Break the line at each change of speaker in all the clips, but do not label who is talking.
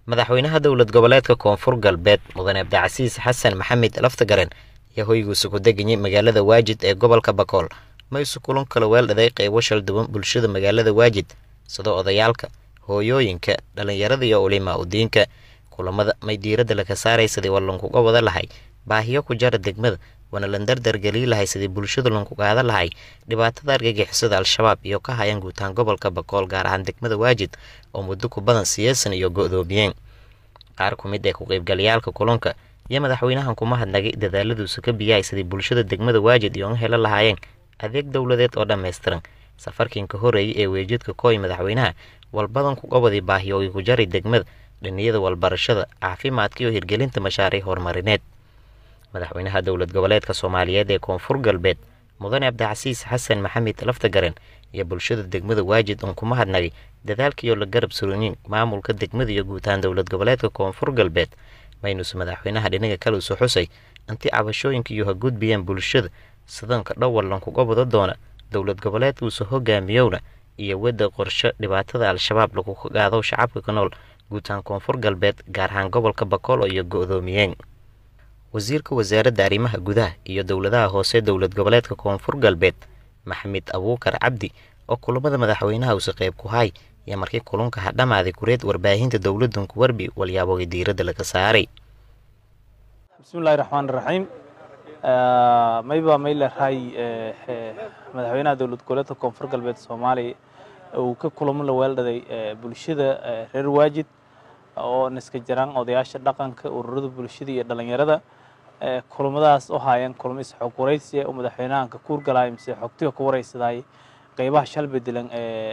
madaxweynaha dowlad goboleedka koonfur galbeed mudane abdicasiis xasan maxamed laftagaren ayaa hoygiisa ku deganyay magaalada waajid ee gobolka bakool ma isu kulan kala weeldhaday qeybo shal duwan bulshada magaalada waajid sida odayaalka hooyooyinka dhallinyarada iyo ulimaa udiinka kulamada may diiradda laga saaray sidii war lankuga wada lahay baahiyo ku jara degmada waana lan dardargelii lahay sidii bulshada lanku qaada lahay dhibaatada argagixisada al-shabaab iyo ka hayaan guutaan gobolka bakool gaar ahaan degmada waajid oo muddo ku badan siyaasan iyo go-doomiyeen qaar ku mid ee ku-qaybgalayaalka kulanka iyo madaxweynahan kuma hadnagay dadaaladuusa ka biyahay sidii bulshada degmada waajid iyoga helo lahaayeen adeeg dowladeed oo dhammaystiran safarkiinka horeeyay ee weejidka kooy madaxweynaha walbadan ku qabadii baahiyoogi ku jaray degmada dhaniyada walbarashada caafimaadka iyo hirgelinta mashaariic horumarineed madaxweynaha dowlad goboleedka soomaaliyeed ee koonfur galbeed mudane cabdicasiis xasan maxamed laftagaren iyo bulshada degmada waajid uun kuma hadnagay dadaalkiioo la garab surooyin maamulka degmada iyo guutaan dowlad goboleedka koonfur galbeed maynuuse madaxweynaha dhinaga kale usu xusay intii cabashooyinka iyo ha gudbiyeen bulshada sidanka dhowar lankuga wada doona dowlad goboleedkuusa hogaamiyowna iyo wadda qorsho dhibaatada al-shabaab lagu qaado shacabka ka nool guutaan koonfur galbeed gaar ahaan gobolka bakool iyo go-doomiyeen wasiirka wasaaradda arrimaha gudaha iyo dowladaha hoose dowlad goboleedka koonfur galbeed maxamed abuukar cabdi oo kulamada madaxweynaha uuse qeyb ku hay iyo markii kulunka ha dhammaaday kureed warbaahinta dowladdan ku warbi walyaabooga diiradda laga saaray
bismillahi raxmaan raxiim mayba maylehay madaxweynaha dowlad goboleedka koonfur galbeed soomaaliya uu ka kulamo la weeldhaday bulshada reer waajid oo niska jiraan odayaasha dhaqanka ururada bulshada iyo dhalinyarada kulamadaas oo haayeen kulamo isxog waraysi oo madaxweynahan ka kuurgalay mise xogtiga ka waraysaday qeybaha shal bedelan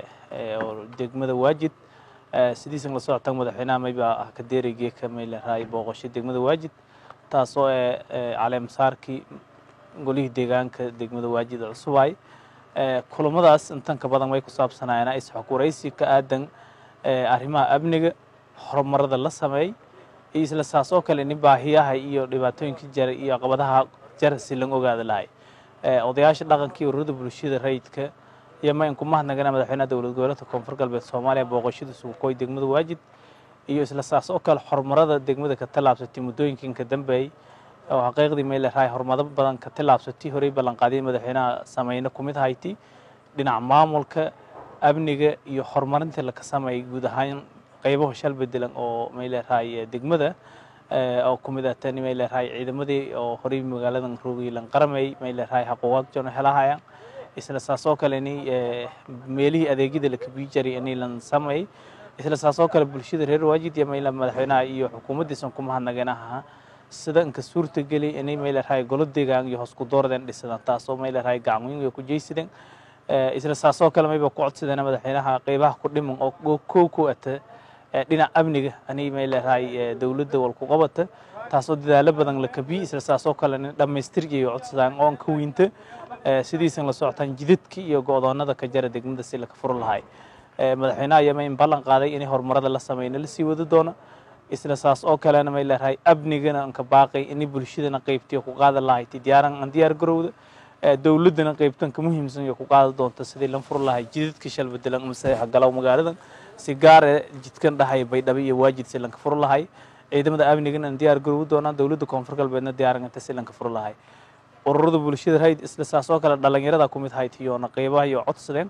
oo degmada waajid sidiisan la socotaan madaxweynaha mayba ah ka deerigee ka maylehay booqasho degmada waajid taasoo ee caleemasaarkii golihii deegaanka degmada waajid cusubay kulamadaas intan ka badan way ku saabsanaayeen isxog waraysi ka aadan arrimaha amniga horumarada la sameey iyo isla saas oo kale nin baahiyaha iyo dhibaatooyinka jara iyo caqabadaha jara si lan ogaada lahay odayaasha dhaqankii ururada bulshada rayidka iyo ma inku mahadnagana madaxweynaha dowlad goboleedka koonfur galbeed soomaaliya booqashada suuqooy degmada waajid iyo isla saas oo kale horumarada degmada ka tallaabsatay muddooyinkan ka dambeeyey oo xaqiiqdii may leedahay horumaro badan ka tallaabsatay horey ballanqaadiyay madaxweynaha sameyne ku mid hayti dhinaca maamulka amniga iyo horumarinta laka sameeyay guud ahaan qaybaha shal bedelan oo may leedahay degmada oo ku mid ah tani may leedahay ciidamadii oo horey magaaladan roogaylan qaramay may leedahay xaquuqaad joona helahayaan isla saas oo kale ni meelihii adeegyada la kabii jaray inay lan sameeyay isla saas oo kale bulshada reer waajid iyo mayla madaxweynaha iyo xukuumaddiisan ku mahadnageen ahaa sida inka suurta geli inay may leedahay golo deegaan iyo hoos ku doordeen dhisadaan taasoo may leedahay gacan weyn way ku jeysadeen isla saas oo kale mayba ku codsadeen madaxweynaha qeybaha ku dhiman oo kow ku ata dhinaca amniga anay may leedahay dowladda wal ku qabata taasoo dadaalo badan la kabiyi isla saas oo kale dhammaystirkii codsadaan oon ka weynta sidiisan la socotaan jidadka iyo go-doonada ka jara degmada si laka furo lahay madaxweynaha yama in ballan qaaday inay horumarada la sameyna la sii wadi doono isla saas oo kalena may leedahay amnigana anka baaqay inay bulshadana qeybtiyo ku qaada lahay diyaaran aan diyaar garowda dowladdana qeybtan ka muhiimsan iyo ku qaada doonta sidii lan furo lahay jidadka shal bedelan masaxa galow magaaladan si gaare jidkan dhahay baydhabo iyo waajid si lanka furo lahay ciidamada amnigana aan diyaar garowi doonaan dowladda koonfur galbeedna diyaaranganta si lanka furo lahay ururada bulshada rayd isla saas oo kale dhalinyarada ku mid haytiyoona qeybaha iyo codsadeen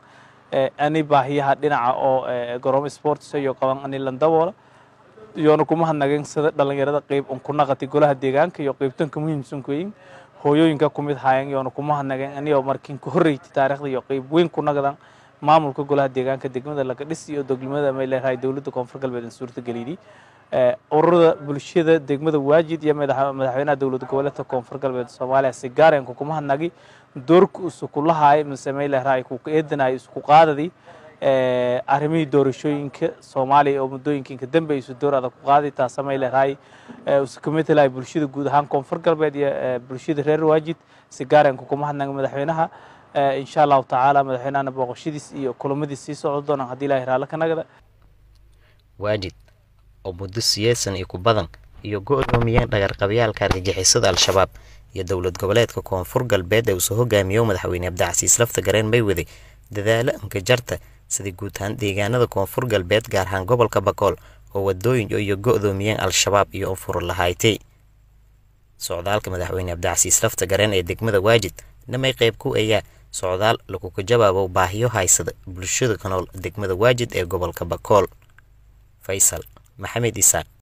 ani baahiyaha dhinaca oo garoomo sports iyo qaban ani lan daboola iyoona kuma hadnageen sida dhalinyarada qeyb un ku naqatay golaha deegaanka iyo qeybtanka muhiimsan kuyin hooyooyinka ku mid haayeen iyoona kuma hadnageen aniyoo markiin ka horreysay taariikhda iyo qeyb weyn ku naqdan maamulka golaha deegaanka degmada laga dhis iyo doglimada may leedahay dowladda koonfur galbeed suurta geliyay ururada bulshada degmada waajid iyo madaxweynaha dowlad goboleedka koonfur galbeed soomaaliya si gaareen kuma hadnagi doorka isku lahaay mise may leedahay ku eedanay isku qaadadii arrimihii doorashooyinka soomaaliya oo muddooyinka dambe isu door adag ku qaaday taasa may leedahay isu kamid lahay bulshada guud ahaan koonfur galbeed iyo bulshada reer waajid si gaareen kuma hadnagi madaxweynaha insha allahu tacaala madaxweynahana booqashadiis iyo kulamadiis sii socon doonaan haddii ilahay raallo ka nagada
waajid oo muddo siyaasan iyo ku badan iyo go-doomiyeen dhagarqabyaalka argagixisada al-shabaab iyo dowlad goboleedka koonfur galbeed ee uusoo hogaamiyo madaxweyne abdicasiis lafta gareen may waday dadaalo anka jarta sidii guud ahaan deegaanada koonfur galbeed gaar ahaan gobolka bakool oo wadooyin iyo go'doomiyeen al-shabaab iyo unfur lahaaytay socdaalka madaxweyne cabdicasiis lafta gareen ee degmada waajid namay qayb ku ayaa socdaal laguka jawaabo baahiyo haysada bulshada ka nool degmada waajid ee gobolka bakool faysal maxamed isaaq